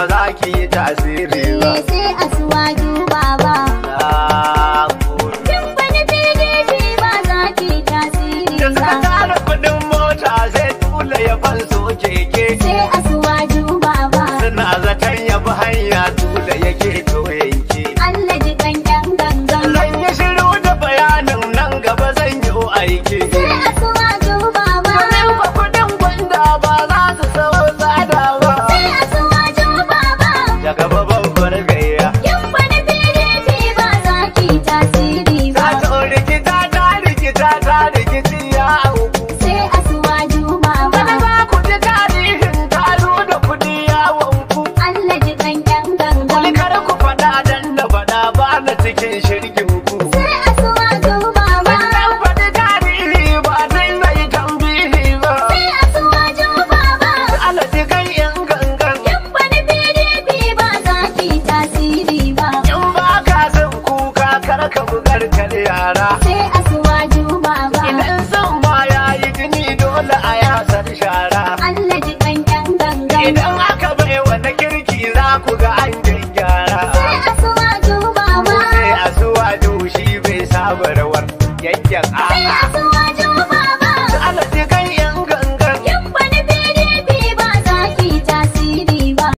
za ki yi tasiri ba. Eh, sai asuwaju baba. Na gode. Kin bani PDP ba za ki tasiri Da suka ba. tara kuɗin mota sai tula ya fanso keke. Sai asuwaju baba. Suna zaton ya bi hanya tula yake to yanke. Allah ji kan yan gangan. Zan yi shiru da bayanin nan gaba zan yi aiki. Sai asuwaju baba. Domin ba kuɗin gwanda ba za su sau tsada ba. Sai asuwaju baba. Daga babbar gayya. Kin bani PDP ba za ki tasiri ba. Ta to rikita ta rikita ta rikici ya auku. Sai asuwaju baba. Wani za ku ji tarihin taro da kuɗi yawon ku. Allah ji kan yan Wani gangan. kar ku faɗa dan da faɗa ba na cikin shirgin ku. Sai asuwaju baba. Wannan faɗi tarihi ba zai zai tambihi ba. Sai asuwaju baba. Alaji kan yan gangan. Kin bani PDP ba za ki tasiri ba. In ba ka son kuka kar ka bugar kar yara. Sai asuwaju baba. Idan son ma ya yi jini dole a yasar shara. Allah ji kan yan gangan. Idan aka bai wata kirki za ku ga